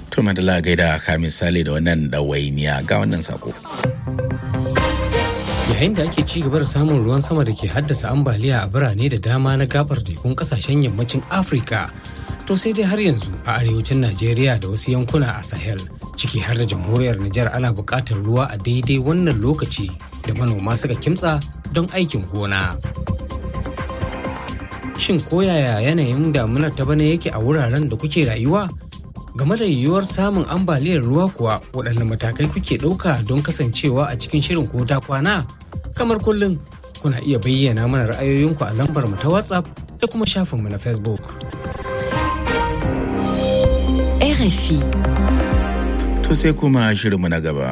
To madala gaida ka misali da wannan ɗawainiya ga wannan sako. yayin da ake ci gaba da samun ruwan sama da ke haddasa ambaliya a birane da dama na gabar tekun kasashen yammacin afirka to sai dai har yanzu a arewacin najeriya da wasu yankuna a sahel ciki har da jamhuriyar nijar ana buƙatar ruwa a daidai wannan lokaci da manoma suka kimtsa don aikin gona shin koyaya yanayin damunar ta bana yake a wuraren da kuke rayuwa game da yiwuwar samun ambaliyar ruwa kuwa waɗanne matakai kuke ɗauka don kasancewa a cikin shirin ko ta kwana kamar kullum kuna iya bayyana mana ra'ayoyinku a lambar mu ta whatsapp da kuma shafinmu na facebook RFI. To sai kuma shirinmu na gaba.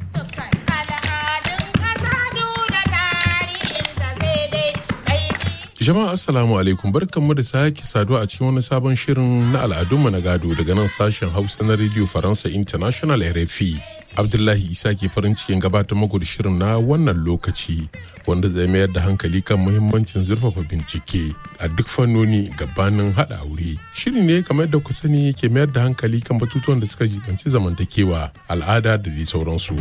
Jama'a Assalamu alaikum barkanmu da sake saduwa a cikin wani sabon shirin na al'adunmu na gado daga nan sashen Hausa na Radio Faransa International RFI. Abdullahi Isa ke farin cikin gabatar muku da shirin na wannan lokaci wanda zai mayar da hankali kan muhimmancin zurfafa bincike a duk fannoni gabanin haɗa aure. Shiri ne kamar da ku sani ke mayar da hankali kan batutuwan da suka jibanci zamantakewa, al'ada da dai sauransu.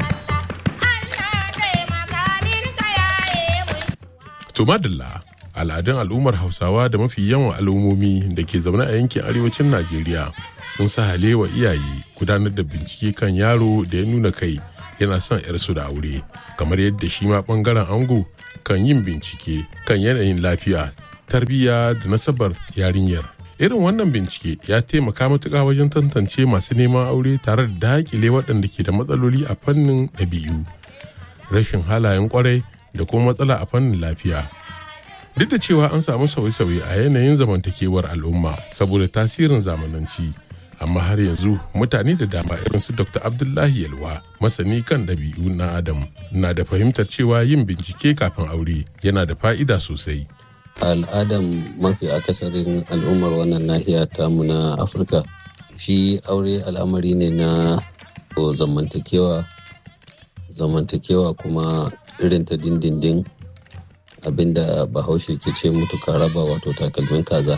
To madalla al'adun al'ummar hausawa da mafi yawan al'ummomi da ke zaune a yankin arewacin najeriya sun sa halewa iyaye gudanar da bincike kan yaro da ya nuna kai yana son yarsu da aure kamar yadda shi ma bangaren ango kan yin bincike kan yanayin lafiya tarbiyya da nasabar yarinyar irin wannan bincike ya taimaka matuƙa wajen tantance masu neman aure tare da daƙile waɗanda ke da matsaloli a fannin ɗabi'u rashin halayen kwarai da kuma matsala a fannin lafiya duk da cewa an samu sauye-sauye a yanayin zamantakewar al'umma saboda tasirin zamananci amma har yanzu mutane da dama irin su dr abdullahi yalwa masani kan ɗabi'u na adam na da fahimtar cewa yin bincike kafin aure yana da fa'ida sosai al'adan mafi akasarin al'ummar wannan nahiya tamu na afirka shi aure al'amari ne na zamantakewa zamantakewa kuma irin ta dindindin abinda bahaushe ke ce mutuka raba wato takalmin kaza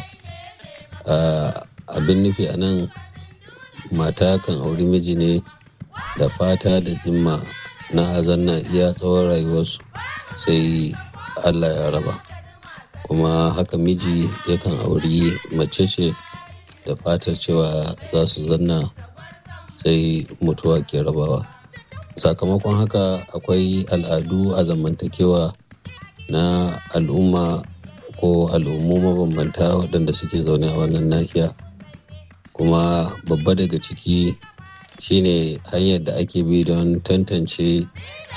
abin nufi a nan mata kan auri miji ne da fata da zimma na azanna iya tsawon rayuwarsu sai allah ya raba kuma haka miji yakan auri mace ce da fatar cewa za su zanna sai mutuwa ke rabawa sakamakon haka akwai al'adu a zamantakewa na al'umma ko al'ummu mabambanta waɗanda suke zaune a wannan nahiya kuma babba daga ciki shine hanyar da ake bi don tantance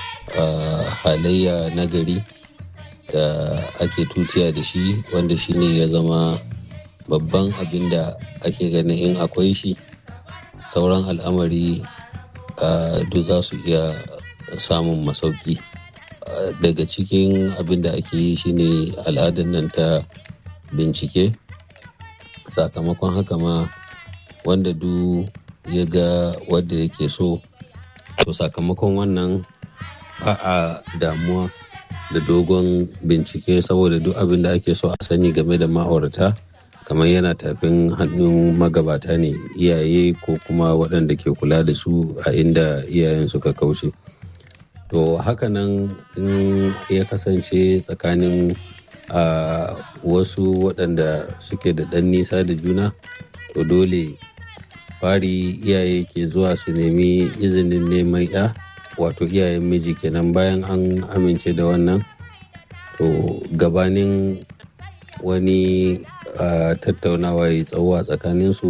halayya na gari da ake tutiya da shi wanda shine ya zama babban abin da ake ganin in akwai shi sauran al'amari duk za su iya samun masauki daga cikin abin da ake yi shine al'adar nan ta bincike sakamakon haka ma wanda du ya ga wadda yake so to sakamakon wannan ba a damuwa da dogon bincike saboda duk abin da ake so a sani game da ma'aurata kamar yana tafin hannun magabata ne iyaye ko kuma waɗanda ke kula da su a inda iyayen suka kauce to hakanan in ya kasance tsakanin a wasu waɗanda suke da ɗan nisa da juna to dole fari iyaye ke zuwa su nemi izinin neman ya wato iyayen miji kenan bayan an amince da wannan to gabanin wani tattaunawa ya tsawo a tsakaninsu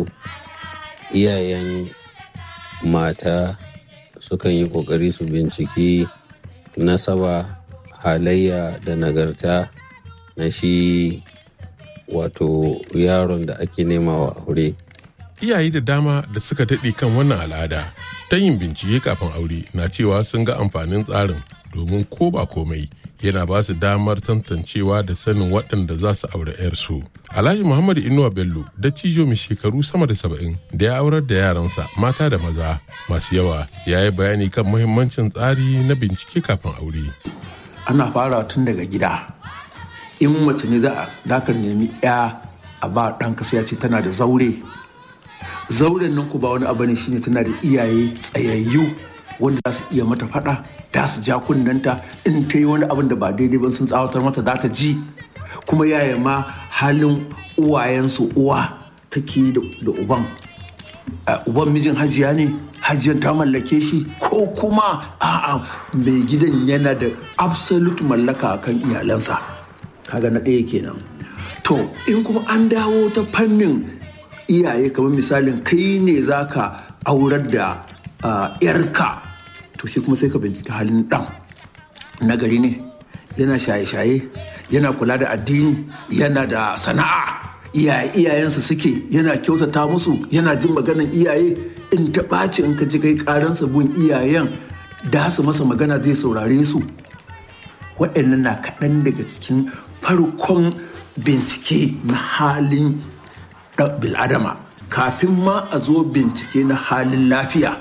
iyayen mata sukan yi kokari su binciki nasaba halayya da nagarta na shi wato yaron da ake nema wa aure iyaye da dama da suka daɗe kan wannan al'ada ta yin bincike kafin aure na cewa sun ga amfanin tsarin domin ko ba komai yana ba su damar tantancewa da sanin waɗanda za su aure 'yarsu. Alhaji Muhammadu Inuwa Bello dattijo mai shekaru sama da saba'in da ya aurar da yaransa mata da maza masu yawa ya yi bayani kan muhimmancin tsari na bincike kafin aure. Ana fara tun daga gida. In mace ne za ka nemi 'ya a ba ɗanka sai ya ce tana da zaure zauren nan ku ba wani abu ne shine tana da iyaye tsayayyu wanda za su iya mata faɗa da su ja kunnanta in ta yi wani abin da ba daidai ba sun tsawatar mata za ta ji kuma yaya ma halin uwayensu uwa take da uban uban mijin hajiya ne hajiyar ta mallake shi ko kuma a'a mai gidan yana da absolute mallaka kan iyalansa kaga na ɗaya kenan to in kuma an dawo ta fannin iyaye kamar misalin kai ne za ka aurar da yarka to shi kuma sai ka bincika halin ɗan nagari ne yana shaye-shaye yana kula da addini yana da sana'a iyayensa suke yana kyautata musu yana jin maganan iyaye in ta ɓaci in ka ji kai ƙaransa gun iyayen da su masa magana zai saurare su waɗannan na kaɗan daga cikin farkon bincike na halin bil'adama kafin ma a zo bincike na halin lafiya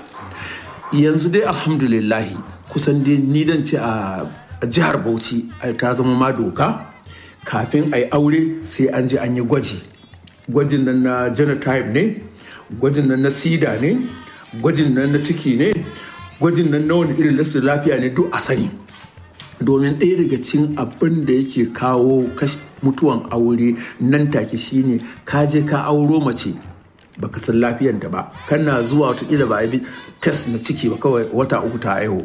yanzu dai alhamdulillahi kusan dai ni dan ce a jihar bauchi ta zama ma doka kafin a yi aure sai an je an yi gwaji gwajin nan na genotype ne gwajin nan na sida ne gwajin nan na ciki ne gwajin nan na wani irin lasar lafiya ne duk a sani domin ɗaya daga cikin abin da yake kawo mutuwan aure nan take shine ka je ka auro mace baka san lafiyanta ba kana zuwa watakila ba a bi test na ciki ba kawai wata uku ta aiho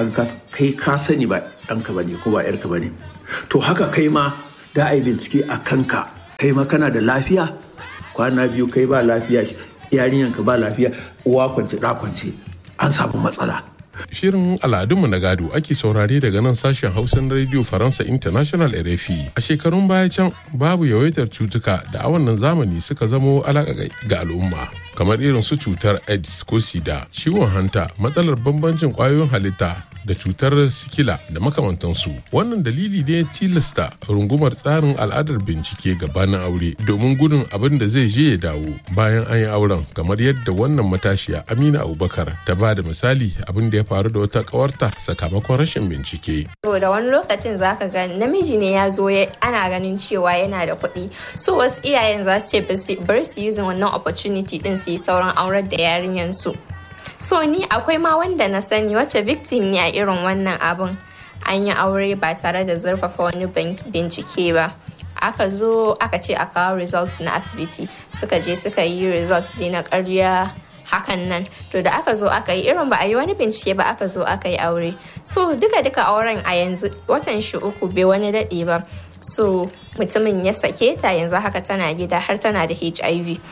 kai ka sani ba ɗanka ba ne ko ba yarka ba ne to haka kai ma da a yi bincike a kanka kai ma kana da lafiya kwana biyu kai ba lafiya yarinyanka ba lafiya uwa kwance da kwance an samu matsala Shirin al'adunmu na gado ake saurare daga nan sashen Hausa na Radio Faransa International RFI. A shekarun baya can babu yawaitar cutuka da a wannan zamani suka zamo alaƙa ga al'umma. Kamar irin su cutar AIDS ko SIDA, ciwon hanta, matsalar bambancin ƙwayoyin halitta da cutar sikila da makamantansu. Wannan dalili ne tilasta rungumar tsarin al'adar bincike gabanin aure domin gudun abin da zai je ya dawo bayan an yi auren kamar yadda wannan matashiya Amina Abubakar ta ba da misali abin da ya faru da wata kawarta sakamakon rashin bincike. da wani lokacin zaka ga namiji ne ya zo ana ganin cewa yana da kuɗi so wasu iyayen za su ce bari su using wannan opportunity din su yi sauran aurar da yarinyan su so ni akwai ma wanda na sani wacce victim ne a irin wannan abun an yi aure ba tare da zurfafa wani bincike ba aka zo aka ce a kawo results na asibiti suka je suka yi results ne na karya hakan nan to da aka zo aka yi irin ba a yi wani bincike ba aka zo aka yi aure so duka duka auren a yanzu watan shi uku bai wani daɗe ba so mutumin ya sake ta yanzu haka tana gida har tana da hiv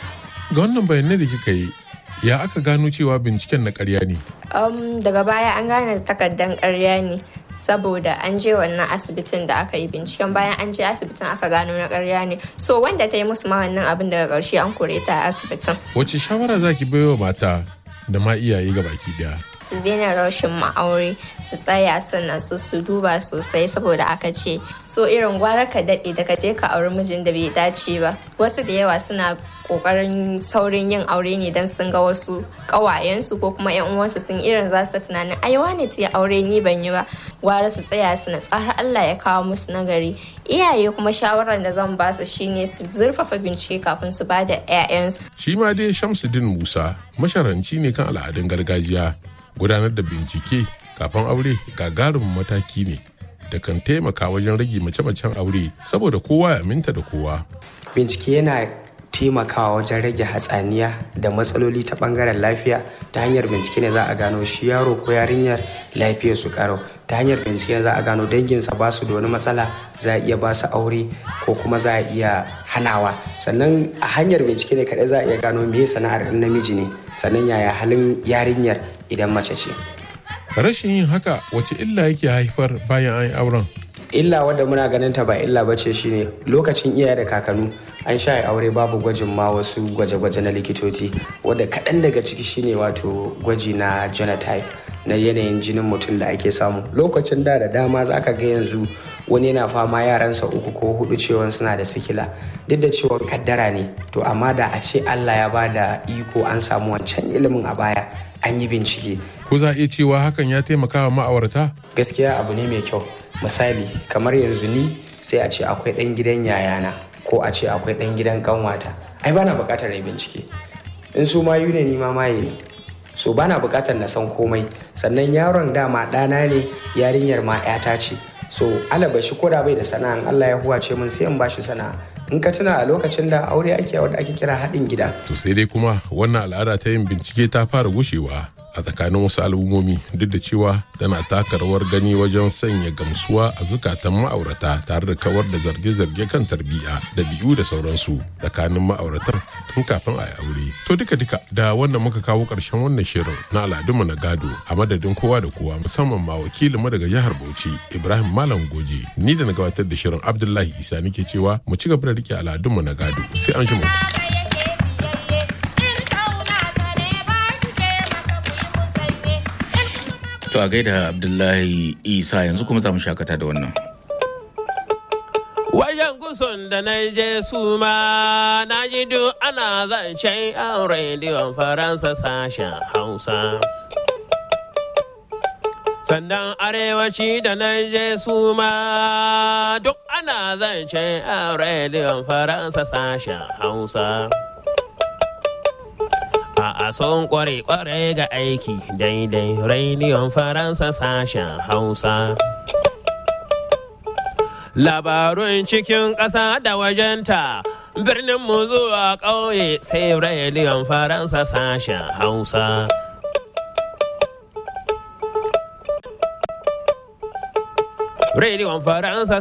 ga wannan bayanai da kika yi ya aka gano cewa binciken na karya ne um, daga baya an gane takardan karya ne saboda an je wannan asibitin da aka yi binciken bayan an je asibitin aka gano na karya ne so wanda ta yi musu ma wannan abin daga ƙarshe an kore ta a asibitin wace shawara zaki baiwa mata da ma iyaye ga baki daya su daina rashin ma'aure su tsaya sannan su su duba sosai saboda aka ce so irin gwara ka daɗe da ka je ka auri mijin da bai dace ba wasu da yawa suna kokarin saurin yin aure ne don sun ga wasu ƙawayensu ko kuma yan uwansu sun irin za su ta tunanin ai wane ta aure ni ban yi ba gwara su tsaya su na tsara Allah ya kawo musu nagari iyaye kuma shawarar da zan ba su shine su zurfafa bincike kafin su ba da 'ya'yansu shi ma dai Shamsuddin Musa masharanci ne kan al'adun gargajiya gudanar da bincike kafin aure gagarumin mataki ne da kan taimaka wajen rage mace-macen aure saboda kowa ya aminta da kowa. Bincike yana taimakawa wajen rage hatsaniya da matsaloli ta bangaren lafiya ta hanyar bincike ne za a gano shi yaro ko yarinyar lafiyar su karo ta hanyar bincike ne za a gano danginsa ba su da wani matsala za a iya ba su aure ko kuma za a iya hanawa sannan a hanyar bincike ne kaɗai za a iya gano me sana'ar namiji ne sannan yaya halin yarinyar idan mace ce rashin yin haka wace illa yake haifar bayan an yi auren illa wadda muna ganin ta ba illa bace shine lokacin iyaye da kakanu an sha aure babu gwajin ma wasu gwaje-gwaje na likitoci wadda kaɗan daga ciki shine wato gwaji na genotype na yanayin jinin mutum da ake samu lokacin da da dama za ka ga yanzu wani yana fama yaransa uku ko hudu cewa suna da sikila duk da cewa kaddara ne to amma da a ce allah ya ba da iko an samu wancan ilimin a baya an yi bincike ko za a iya cewa hakan ya taimaka wa ma'aurata gaskiya abu ne mai kyau misali kamar yanzu ni sai a ce akwai ɗan gidan yayana ko a ce akwai ɗan gidan kanwata ai bana buƙatar rai bincike in su mayu ne ni ma maye ne so bana bukatar na san komai sannan yaron dama ɗana ne yarinyar ma 'yata ce so alabashi ko da bai da sana'a Allah ya huwace mun sai in bashi sana'a in ka tuna a lokacin da aure ake wanda ake kira haɗin gida to sai dai kuma wannan al'ada ta yin bincike ta fara gushewa a tsakanin wasu al'ummomi duk da cewa tana taka rawar gani wajen sanya gamsuwa a zukatan ma'aurata tare da kawar da zarge-zarge kan tarbiyya da biyu da sauransu tsakanin ma'auratan tun kafin a yi aure to duka duka da wanda muka kawo ƙarshen wannan shirin na al'adunmu na gado a madadin kowa da kowa musamman ma wakilinmu daga jihar bauchi ibrahim malam goji ni da na gabatar da shirin abdullahi isa nake cewa mu ci gaba da rike al'adunmu na gado sai an shi mu. To a gaida Abdullahi Isa yanzu kuma za mu shakata da wannan. Wajen gusun da na je su ma na ji duk ana zancen yan rediyon Faransa sashen Hausa. Sannan arewaci da na je su ma duk ana zancen yan rediyon Faransa sashen Hausa. a son kware-kware ga aiki daidai rediyon faransa sashen hausa labarun cikin ƙasa da wajenta birnin mu zuwa ƙauye sai rediyon faransa sashen hausa rediyon faransa